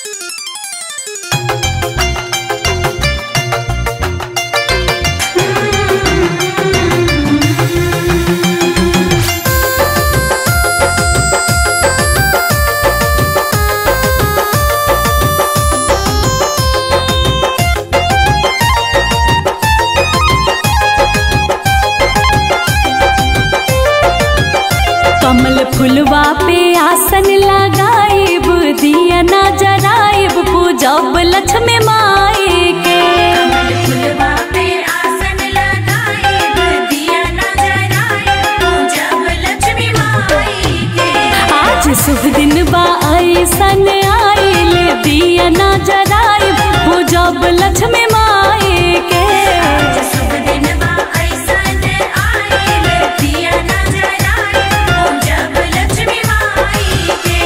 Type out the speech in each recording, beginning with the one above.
कमल फुलवा पे आसन लगाइब दिया ना जराइब पूजब लक्ष्मी माई के कमल फुलवा पे आसन लगाइब दिया न जराइब पूजब लक्ष्मी माई के आज शुभ दिन बा ऐसन आइल दिया ना जराइब पूजब लक्ष्मी माई के आज शुभ दिन बा ऐसन आइल दिया न जराइब पूजब लक्ष्मी माई के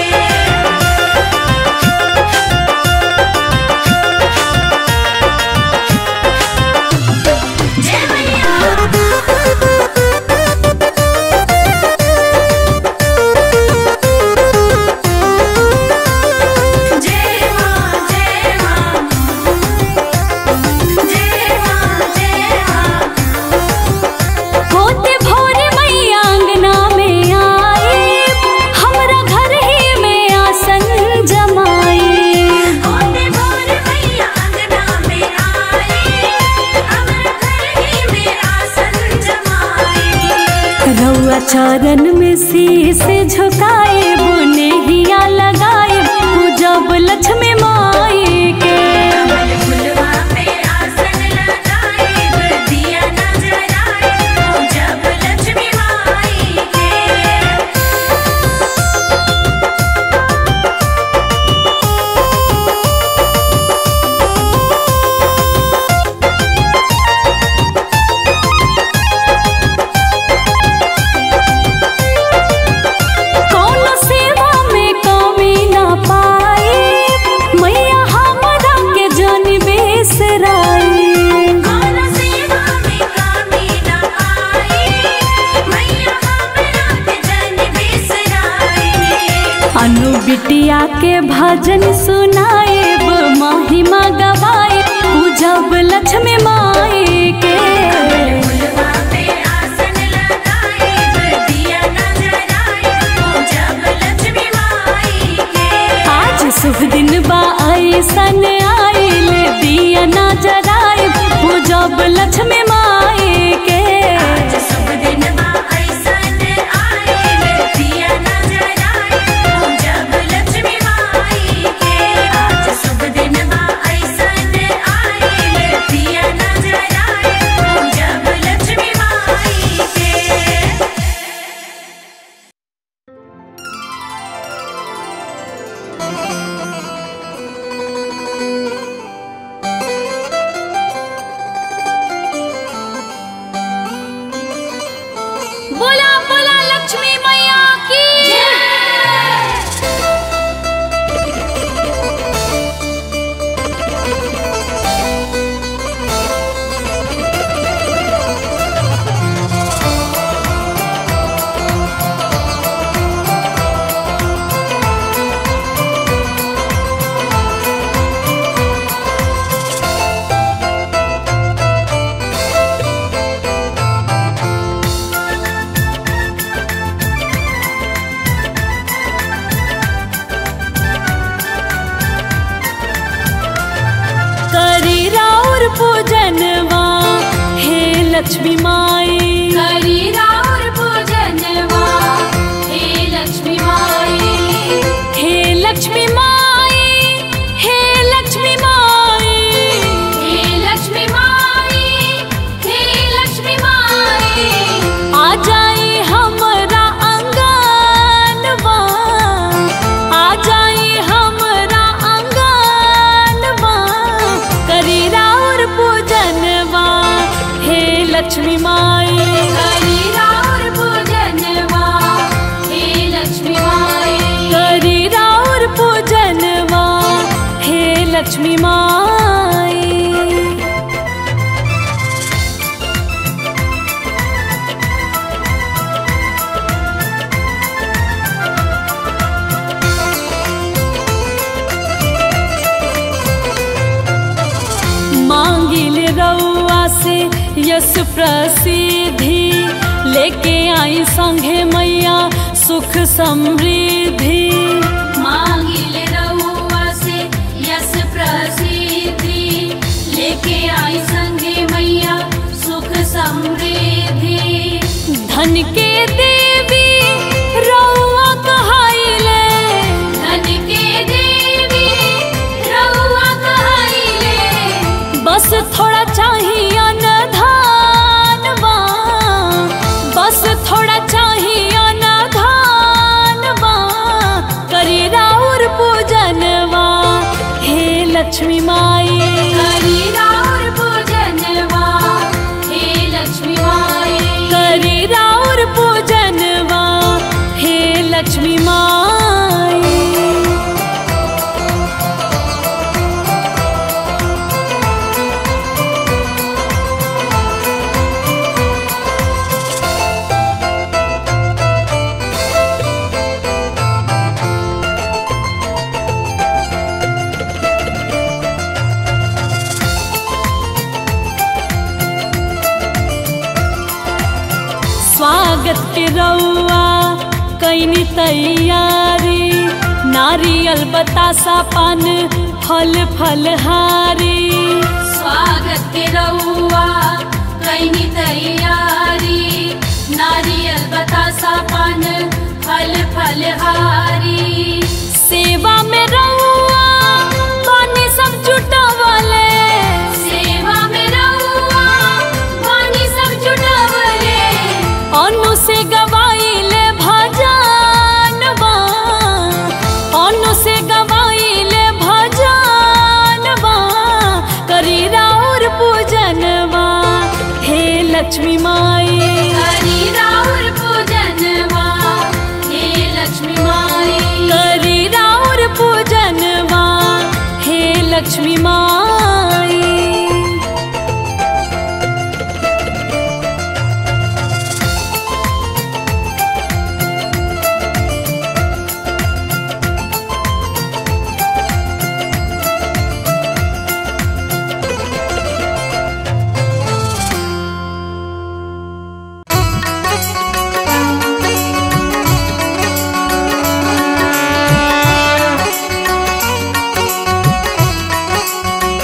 जय मैया जय मां जय मां जय मां जय मां होते भोरे मैया अंगना में आए हमरा घर ही में आसन जमाई होते भोर मैया अंगना में आए हमर घर ही में आसन जमाए रउआ चरण में शीश झुकाए बुने हिया लगाए पूजब लक्ष्मी माई के कमल फुलवा पे आसन लगाइब दिया न जराइब पूजब लक्ष्मी माई के कौनो सेवा में कमी ना पाए मैया हमरा के जन बेसराई कौनो सेवा में कमी न आई मैया हमरा के जन बिसराई अनु बिटिया के भजन सुनाएब महिमा गवाए पूजब लक्ष्मी माई के फुलवा पे आसन लगाइब दिया न जराइब पूजब लक्ष्मी माई के आज शुभ दिन बा ऐसन आइल दिया ना जराइब पूजब लक्ष्मी माई के आज शुभ दिन बा ऐसन आइल दिया न जराइब पूजब लक्ष्मी माई के आज शुभ दिन बा ऐसन आइल दिया न जराइब पूजब लक्ष्मी माई के बोला बोला लक्ष्मी मैया की करी राउर पूजनवा हे लक्ष्मी माई करी राउर पूजनवा हे लक्ष्मी माई हे लक्ष्मी माई हे लक्ष्मी माई हे लक्ष्मी माई हे लक्ष्मी माई आ जाई हमरा अंगनवा आ जाई हमरा अंगनवा करी राउर पूजनवा हे लक्ष्मी माई करी राउर पूजनवा हे लक्ष्मी माई करी राउर पूजनवा हे लक्ष्मी माई से यश प्रसिद्धि लेके आई संघे मैया सुख समृद्धि मांगिल रहुआ से यश प्रसिद्धि लेके आई संगे मैया सुख समृद्धि धन के देवी रउआ कहाइले धन के देवी रहुआ कहाइले बस थोड़ा चाहिए न धानवा बस थोड़ा चाहिए न धानवा करी राउर पूजनवा हे लक्ष्मी माई करी राउर पूजनवा हे लक्ष्मी माई करी राउर पूजनवा हे लक्ष्मी माई स्वागत के रउआ कैनी तैयारी नारियल बतासा पान फल फलहारी स्वागत के रहुआ कैनी तैयारी नारियल बतासा पान फल फलहारी सेवा में रउआ पानी सब जुटवले सेवा में रहुआ पानी सब जुटावले अनु से गवाइले भजनवा अनु से गवाइले भजनवा करी राउर पूजनवा हे लक्ष्मी माई हरि राउर पूजनवा हे लक्ष्मी माई करी राउर पूजनवा हे लक्ष्मी माई Thank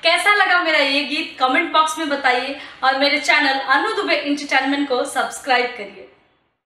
कैसा लगा मेरा ये गीत कमेंट बॉक्स में बताइए और मेरे चैनल अनु दुबे इंटरटेनमेंट को सब्सक्राइब करिए